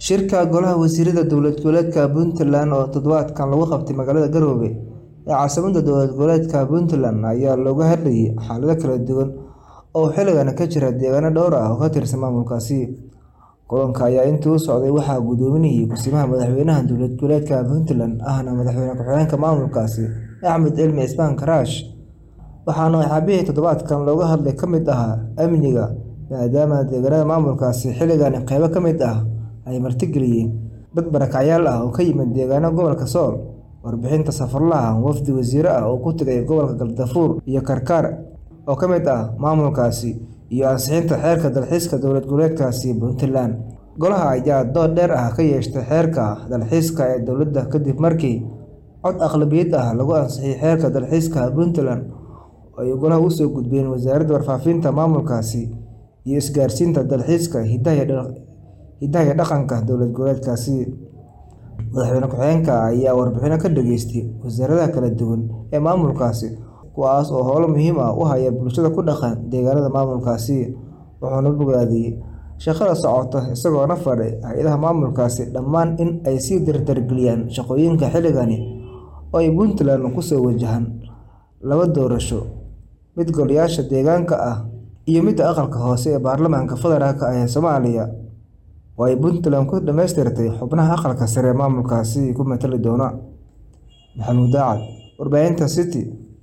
Shirka Golaha Wasiirada Dowlad Goboleedka Puntland oo toddobaadkan lagu qabtay magaalada Garowe ee caasimadda dowlad goboleedka Puntland ayaa looga hadlayay xaalado kala duwan oo xilligan ka jira deegaano dhowr ah oo ka tirsan maamulkaasi. Kulanka ayaa intii uu socday waxaa guddoominayay Ku-simaha Madaxweynaha Dowlad Goboleedka Puntland ahna Madaxweyne ku-xigeenka maamulkaasi Axmed Cilmi Cismaan Karaash, waxaana waxyaabihii toddobaadkan looga hadlay ka mid ahaa amniga, maadaama deegaanada maamulkaasi xilligan qaybo ka mid ah ay martigeliyeen dad barakacyaal ah oo ka yimid deegaanada gobolka Sool. Warbixinta safarlaha wafdi wasiiro ah oo ku tagay gobolka Galgaduud iyo Karkar oo ka mid ah maamulkaasi, iyo ansixinta xeerka dalxiiska dowlad goboleedkaasi Puntland. Golaha ayaa dood dheer ka yeeshay xeerka dalxiiska ee dowladda kadib markii cod aqlabiyad ah lagu ansixiyay xeerka dalxiiska Puntland oo ay Golaha u soo gudbiyeen Wasaaradda Warfaafinta maamulkaasi iyo Isgaarsiinta, Dalxiiska, Hidaha iyo Dhaqanka dowlad goboleedkaasi. Madaxweyne ku-xigeenka ayaa warbixino ka dhageystay wasaaradaha kala duwan ee maamulkaasi, kuwaas oo howlo muhiim ah u haya bulshada ku dhaqan deegaanada maamulkaasi, wuxuuna bogaadiyay shaqada socota isagoona faray hay'adaha maamulkaasi dhammaan in ay sii dardargeliyaan shaqooyinka xilligan oo ay Puntland ku soo wajahaan laba doorasho, mid golayaasha deegaanka ah iyo midda aqalka hoose ee baarlamaanka federaalk ah ee Soomaaliya oo ay Puntland ku dhamaystirtay xubnaha aqalka sare ee maamulkaasi ku matali doona. Maxamuud Daacad, Warbaahinta City.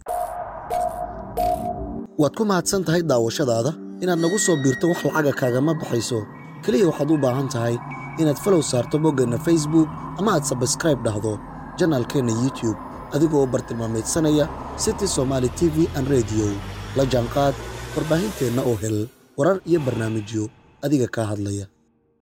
Waad ku mahadsan tahay daawashadaada. Inaad nagu soo biirto wax lacaga kaagama baxayso. Kaliya waxaad u baahan tahay inaad follow saarto boggeenna Facebook ama aad subscribe dhahdo janaalkeenna YouTube adiga oo bartilmaameedsanaya City Somali TV and Radio. La jaanqaad warbaahinteenna oo hel warar iyo barnaamijyo adiga kaa hadlaya.